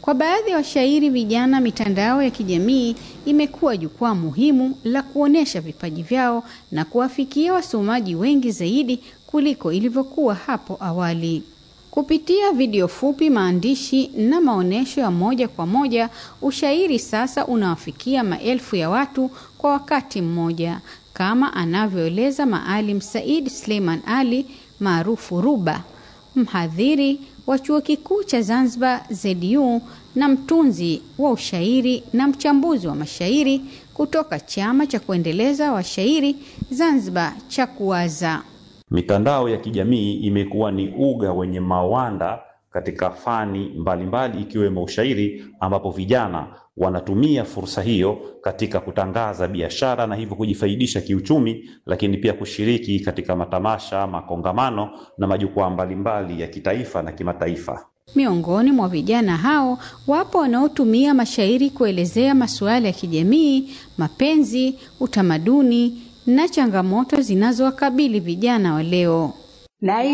Kwa baadhi ya washairi vijana, mitandao ya kijamii imekuwa jukwaa muhimu la kuonyesha vipaji vyao na kuwafikia wasomaji wengi zaidi kuliko ilivyokuwa hapo awali. Kupitia video fupi, maandishi na maonyesho ya moja kwa moja, ushairi sasa unawafikia maelfu ya watu kwa wakati mmoja, kama anavyoeleza Maalim Said Suleiman Ali maarufu Ruba, mhadhiri wa chuo kikuu cha Zanzibar ZU na mtunzi wa ushairi na mchambuzi wa mashairi kutoka chama cha kuendeleza washairi Zanzibar cha Kuwaza. Mitandao ya kijamii imekuwa ni uga wenye mawanda katika fani mbalimbali ikiwemo ushairi, ambapo vijana wanatumia fursa hiyo katika kutangaza biashara na hivyo kujifaidisha kiuchumi, lakini pia kushiriki katika matamasha, makongamano na majukwaa mbalimbali ya kitaifa na kimataifa. Miongoni mwa vijana hao wapo wanaotumia mashairi kuelezea masuala ya kijamii, mapenzi, utamaduni na changamoto zinazowakabili vijana wa leo. Na